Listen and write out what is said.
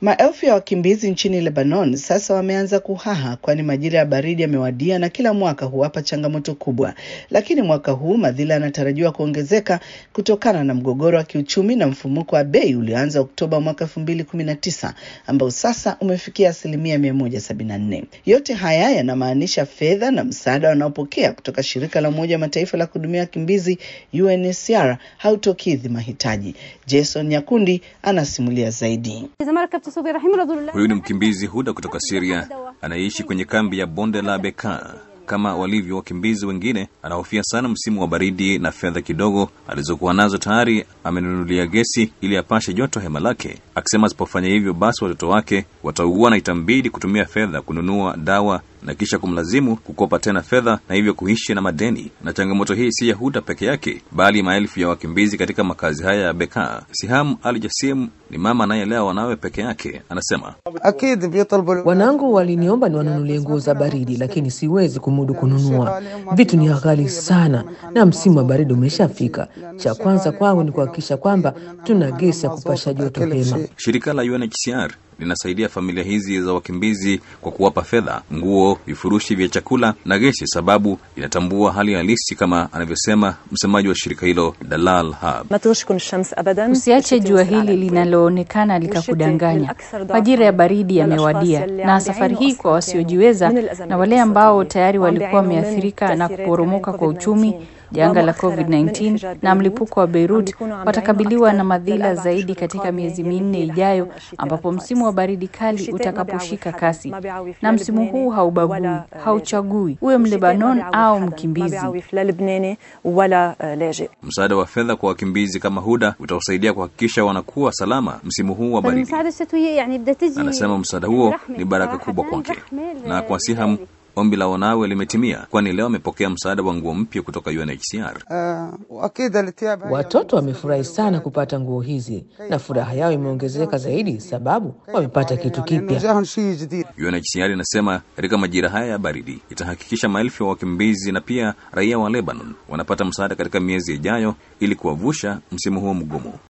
Maelfu ya wakimbizi nchini Lebanon sasa wameanza kuhaha, kwani majira ya baridi yamewadia na kila mwaka huwapa changamoto kubwa. Lakini mwaka huu madhila yanatarajiwa kuongezeka kutokana na mgogoro wa kiuchumi na mfumuko wa bei ulioanza Oktoba mwaka elfu mbili kumi na tisa ambao sasa umefikia asilimia mia moja sabini na nne. Yote haya yanamaanisha fedha na msaada wanaopokea kutoka shirika la Umoja wa Mataifa la kuhudumia wakimbizi UNHCR hautokidhi mahitaji. Jason Nyakundi anasimulia zaidi. Huyu ni mkimbizi Huda kutoka Syria anayeishi kwenye kambi ya bonde la Bekaa. Kama walivyo wakimbizi wengine, anahofia sana msimu wa baridi na fedha kidogo alizokuwa nazo tayari amenunulia gesi ili apashe joto hema lake, akisema asipofanya hivyo basi watoto wake wataugua na itambidi kutumia fedha kununua dawa na kisha kumlazimu kukopa tena fedha na hivyo kuishi na madeni. Na changamoto hii si Yahuda peke yake, bali maelfu ya wakimbizi katika makazi haya ya Bekaa. Siham Al Jasim ni mama anayelea wanawe peke yake, anasema Wanangu waliniomba niwanunulie nguo za baridi, lakini siwezi kumudu kununua. Vitu ni ghali sana, na msimu wa baridi umeshafika. Cha kwanza kwangu ni kuhakikisha kwamba tuna gesi ya kupasha joto hema. shirika la UNHCR linasaidia familia hizi za wakimbizi kwa kuwapa fedha, nguo, vifurushi vya chakula na gesi, sababu inatambua hali halisi, kama anavyosema msemaji wa shirika hilo Dalal Hab. Usiache jua hili linaloonekana likakudanganya. Majira ya baridi yamewadia, na safari hii kwa wasiojiweza na wale ambao tayari walikuwa wameathirika na kuporomoka kwa uchumi janga la COVID-19 na mlipuko wa Beirut watakabiliwa na madhila zaidi katika miezi minne ijayo, ambapo msimu wa baridi kali utakaposhika kasi. Na msimu huu haubagui, hauchagui uwe Mlebanon au mkimbizi. Msaada wa fedha kwa wakimbizi kama Huda utawasaidia kuhakikisha wanakuwa salama msimu huu wa baridi. Anasema msaada huo ni baraka kubwa kwake na kwa Siham. Ombi la wanawe limetimia, kwani leo amepokea msaada wa nguo mpya kutoka UNHCR. Watoto wamefurahi sana kupata nguo hizi na furaha yao imeongezeka zaidi sababu wamepata kitu kipya. UNHCR inasema katika majira haya ya baridi itahakikisha maelfu ya wakimbizi na pia raia wa Lebanon wanapata msaada katika miezi ijayo ili kuwavusha msimu huo mgumu.